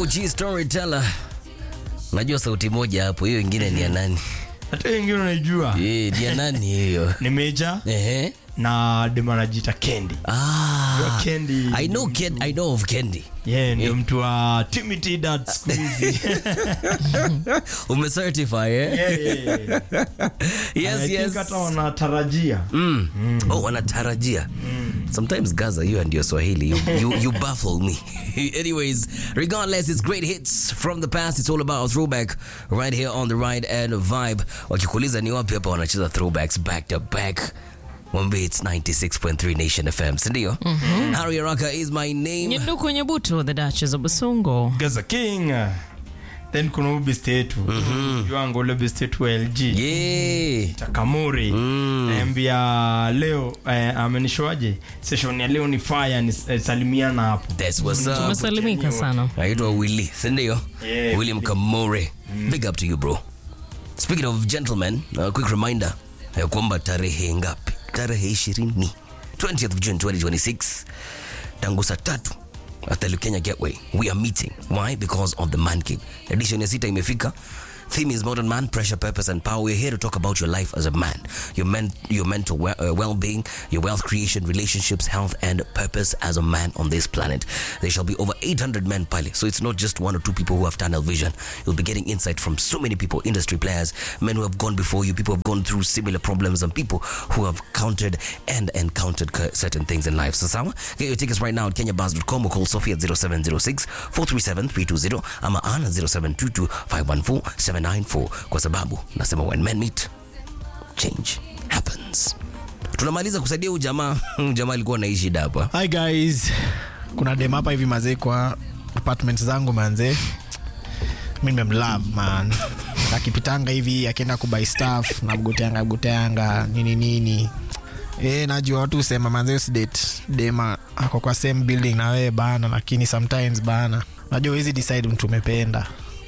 Uchi storyteller. Najua sauti moja hapo, hiyo ingine ni ya nani? hata wengine unaijua Eh, ni ya nani hiyo? ni meja Ehe. na dem anajita kendi Ah. Kendi. I know Ken, I know of Candy. yeah, ndio mtu wa timothy dad siku hizi Umecertify eh? Yeah, yeah, yeah. Yes, I think yes. hata wanatarajia Mm. Oh, wanatarajia. Sometimes Gaza, you and your Swahili, you, you, you baffle me. Anyways, regardless, it's great hits from the past. It's all about throwback right here on the right end of vibe. Wakikuuliza ni wapi hapa wanacheza throwbacks back to back. Mwambie it's 96.3 Nation FM, sindio? Harry Araka is my name. Nyeduku Nyebutu, the Duchess of Busungo. gaza king then kuna huyu best yetu juango ule best yetu wa lg Yeah. takamuri naambia leo eh, amenishoaje session ya leo ni fire ni eh, salimiana hapo That's what's up. Tumesalimika sana. naitwa willy sindio Yeah, william kamore big up to you bro speaking of gentlemen a quick reminder ya kwamba tarehe ngapi tarehe ishirini 20th of june 2026 tangu saa tatu at the Kenya Gateway. We are meeting. Why? Because of the Man Cave. Edition ya sita imefika. Theme is modern man, pressure, purpose, and power. We're here to talk about your life as a man, your men, your mental we- uh, well-being, your wealth creation, relationships, health, and purpose as a man on this planet. There shall be over 800 men pale, so it's not just one or two people who have tunnel vision. You'll be getting insight from so many people, industry players, men who have gone before you, people who have gone through similar problems, and people who have countered and encountered c- certain things in life. So, sawa, get your tickets right now at kenyabars.com or call Sophie at 0706 437 320 ama ana 0722 514 794 kwa sababu nasema when men meet change happens. Tunamaliza kusaidia huyu jamaa. Huyu jamaa alikuwa anaishi shida hapa. hi guys kuna dem hapa hivi mazee kwa apartment zangu manze mi nimemlove man akipitanga hivi akienda kubai staff namgoteanga goteanga nini nini E, najua watu husema manze usidate dema ako kwa same building na wewe bana lakini sometimes bana najua huwezi decide mtu umependa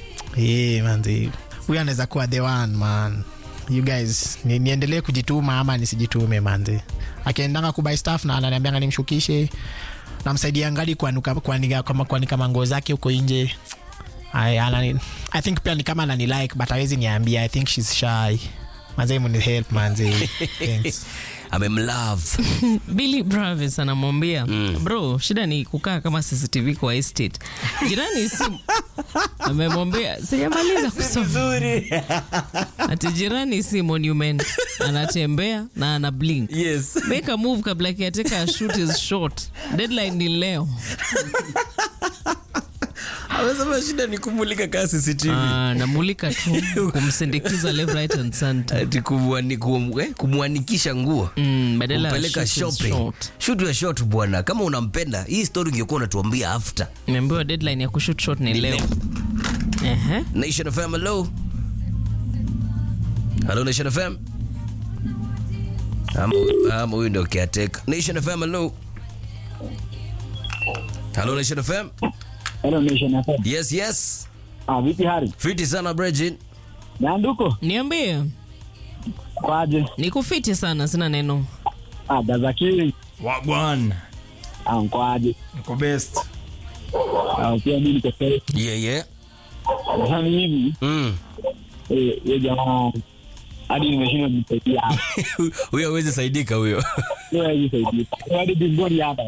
e, manze huyu anaweza kuwa the one man you guys ni, niendelee kujituma ama nisijitume manze akiendanga kubai staff na ananiambianga nimshukishe namsaidia ngali kuanika kuanika kama kuanika manguo zake huko nje I, anani, I think pia ni kama anani like but hawezi niambia I think she's shy manze muni help manze thanks Amemlove. Billy Bravis anamwambia bro, shida ni kukaa kama CCTV kwa estate. Jirani si amemwambia sijamaliza kusoma. Ati jirani si monument, anatembea na ana blink. Yes. Make a move kabla kiateka shoot is short. Deadline ni leo. Amesema shida ni kumulika kaa CCTV. Ah, namulika tu kumsindikiza left right and center. Ati kumwani- kum- eh, kumwanikisha nguo Mm, badala ya kumpeleka shoot is shopping short. shoot ya short bwana kama unampenda hii story ungekuwa unatuambia after Nimeambiwa deadline ya kushoot short ni leo. Ehe. nation fm hello hello nation fm ama ama huyu ndio caretaker nation fm hello hello nation fm Hello Nation FM. yes yes Ah, vipi hali? fiti sana Bridget Nyanduko? Niambie. Kwaje? Nikufiti sana, sina neno. Ah, Gazakiri. wagwan Ah, kwaje? niko best Ah, pia mimi niko sawa. yeah yeah Sasa hivi mm eh yeye jamaa hadi nimeshindwa kumsaidia. huyo hawezi saidika huyo Yeye hajisaidia. Hadi bingoni hapa.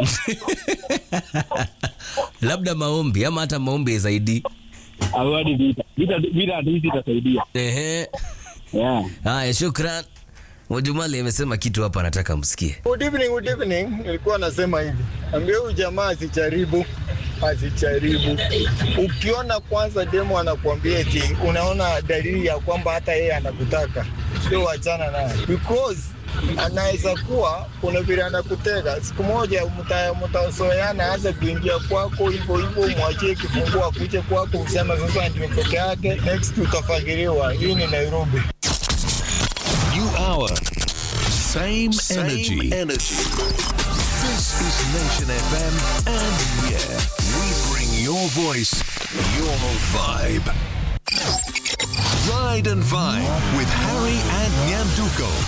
labda maombi ama hata maombi zaidi Au hadi vita. Vita vita hadi hizi itasaidia. ehe Yeah. haya shukran wajumali amesema kitu hapa anataka msikie Good evening, good evening. Nilikuwa nasema hivi, ambia huyu jamaa asijaribu, asijaribu. Ukiona kwanza demo anakuambia eti unaona dalili ya kwamba hata yeye anakutaka, sio wachana naye because anaweza kuwa kuna vile anakutega. Siku moja mta- mtazoeana, hasa kuingia kwako hivyo hivyo, mwachie kifungua akuje kwako, useme sasa ndio peke yake, next utafagiliwa. Hii ni Nairobi. New hour. Same, energy. energy. This is Nation FM, and yeah, we bring your voice, your vibe. Ride and Vibe with Harry and Nyanduko.